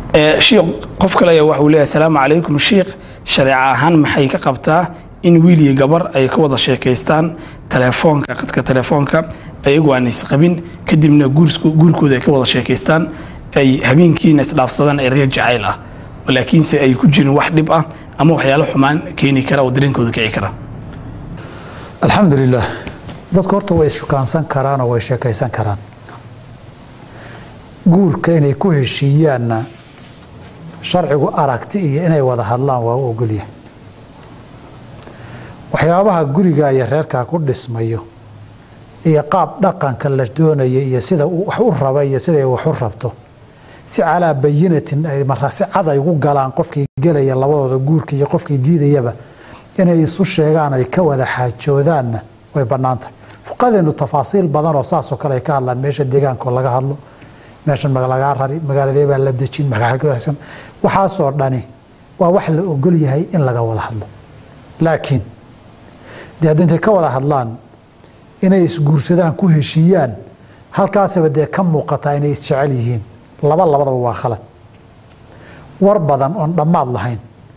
shiikh qof kale ayaa waxa uu leeyahay asalaamu calaykum shiikh shareeco ahaan maxay ka qabtaa in wiil iyo gabar ay ka wada sheekaystaan telefoonka qadka telefoonka ayagoo aan isqabin kadibna guurkooda ay ka wada sheekaystaan ay habeenkiina isdhaafsadaan ereer jacayl ah laakiinse ay ku jirin wax dhib ah ama waxyaalo xumaan keeni kara oo dareenkooda kici kara alxamdu lilah dadku horta way shukaansan karaan oo way sheekaysan karaan guurka inay ku heshiiyaanna sharcigu aragti iyo inay wada hadlaan waa u ogolyahay waxyaabaha guriga iyo reerkaa ku dhismayo iyo qaab dhaqanka la doonaya iyo sida wax u raba iyo siday wax u rabto si calaa bayinatin ay mara si cad ay ugu galaan qofkii gelaya labadooda guurka iyo qofkii diidayaba inay isu sheegaan ay ka wada xaajoodaanna way bannaan tahay fuqadeenu tafaasiil badan oo saasoo kale ay ka hadlaan meesha deegaanko laga hadlo meeshan lagaa rari magaaladee baa la dejin waxaasoo dhani waa wax la ogol yahay in laga wada hadlo laakiin dee hadda intay ka wada hadlaan inay isguursadaan ku heshiiyaan halkaasaba dee ka muuqataa inay isjecel yihiin laba labadaba waa khalad war badan oon dhammaad lahayn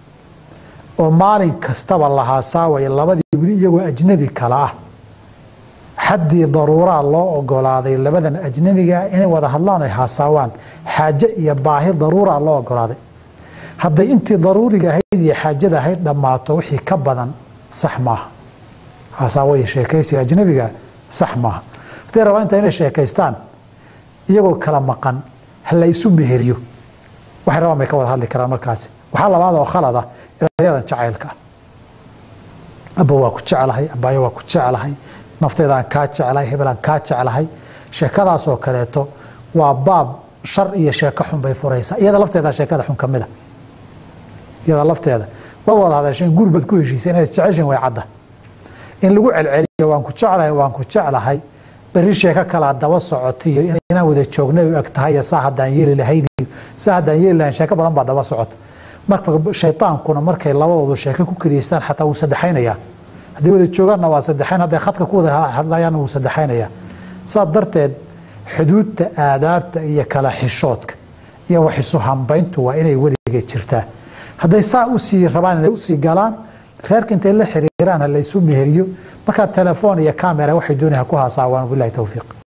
oo maalin kastaba lahaa saawaya labadii weli iyagoo ajnebi kala ah xaddii daruuraa loo ogolaaday labadan ajnebigaa inay wada hadlaan ay haasaawaan xaaje iyo baahi daruuraa loo ogolaaday hadday intii daruuriga ahayd iyo xaajada ahayd dhammaato wixii ka badan sax maaha haasaawoy sheekaysiga ajnebiga sax maaha hadday rabaa inta inay sheekaystaan iyagoo kala maqan ha la isu meheriyo waxay rabaan bay ka wada hadli karaan markaasi waxaa labaad oo khalad ah eryadan jacaylka ah abba waa ku jeclahay abaayo waa ku jeclahay nafteedaan kaa jeclahay hebelaan kaa jeclahay sheekadaasoo kaleeto waa baab shar iyo sheeko xun bay furaysaa iyada lafteeda sheekada xun ka mida iyada lafteeda waa wada hadasheen guurbaad ku heshiisay inaad isjeceshin way cadda in lagu celceliyo waan ku jeclahay waan ku jeclahay berri sheeko kalaa daba socotiyo inaan wada joognay u eg tahay saa haddaan yeeli lahayn saa haddaan yeeli lahayn sheeko badan baa daba socota marka shaydaankuna markay labadoodu sheeko ku keliyeystaan xataa wuu saddexaynayaa hadday wada joogaanna waa saddexayn hadday khadka ku wada hadlayaanna wuu saddexaynayaa saas darteed xuduudta aadaabta iyo kala xishoodka iyo wax isu hambayntu waa inay weligeed jirtaa hadday saa usii rabaan inay usii galaan reerka intay la xiriiraan ha laysu meheriyo markaa telefoon iyo camera waxay doonaya ku haasaawaan bilahi towfiiq